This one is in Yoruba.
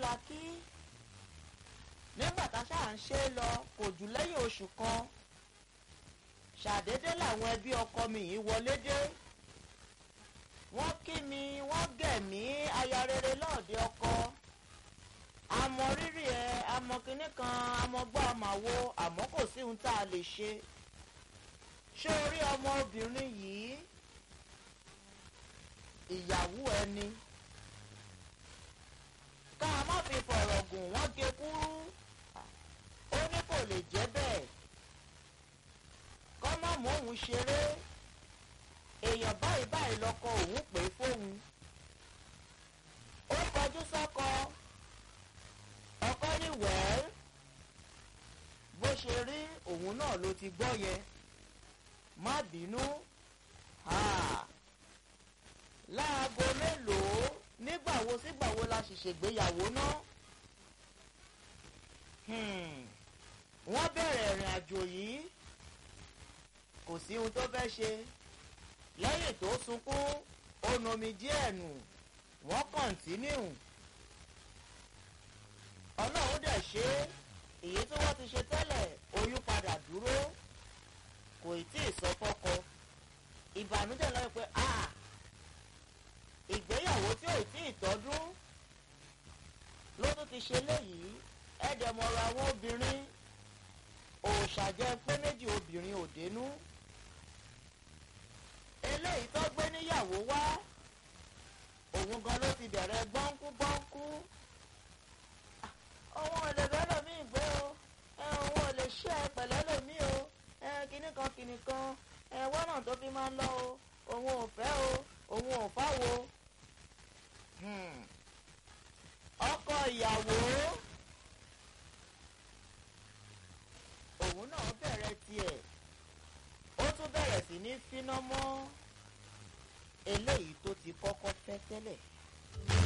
la kí nígbà tá a ṣáà ń ṣe é lọ kò jù lẹ́yìn oṣù kan ṣàdédé làwọn ẹbí ọkọ mi yìí wọlé dé wọ́n kí mi wọ́n gẹ̀ mí aya rere lọ́ọ̀dẹ ọkọ àmọ́ rírì ẹ àmọ́ kinní kan àmọ́ gbọ́ àmàwo àmọ́ kò sí ohun tá a lè ṣe ṣé orí ọmọbìnrin yìí ìyàwó ẹni ká a má fi fọ̀rọ̀ gùn wọ́n gé kúrú ó ní kò lè jẹ́ bẹ́ẹ̀ kọ́ má mú òun ṣeré èèyàn báyìí báyìí lọ́kọ òun pè é fóun ó kọjú sọ́kọ ọkọ ní wẹ́ẹ́l bó ṣe rí òun náà ló ti gbọ́ yẹn má bínú láago mélòó nígbàwo sígbàwo la sì ṣègbéyàwó náà wọ́n bẹ̀rẹ̀ ìrìn àjò yìí kò sí ohun tó fẹ́ ṣe lẹ́yìn tó sunkún ó nomi díẹ̀ nù wọ́n kọ̀ǹtínú ọlọ́run dẹ̀ ṣe èyí tí wọ́n ti ṣe tẹ́lẹ̀ oyún padà dúró kò tí ì sọ fọ́kọ ìbànújẹ́ lọ́wọ́ pé a ìgbéyàwó tí ò tí ì tọ́dún ló tún ti ṣe léyìí ẹ̀ẹ́dẹ̀mọ̀rọ̀ àwọn obìnrin òòṣàjẹ́ pé méjì obìnrin ò dénú eléyìí tó gbé níyàwó wá òun gan ló ti bẹ̀rẹ̀ gbọ́nkú gbọ́nkú òun ò lè bẹ́rẹ̀ mí gbé o òun ò lè ṣe ẹ pẹ̀lẹ́ lòmí o kinní kan kinní kan wọ́nà tó fi máa ń lọ o òun ò fẹ́ o òun ò fáwo ọkọ ìyàwó òun náà bẹ̀rẹ̀ tiẹ̀ ó tún bẹ̀rẹ̀ sí ní fíná mọ́ eléyìí tó ti kọ́kọ́ fẹ́ tẹ́lẹ̀.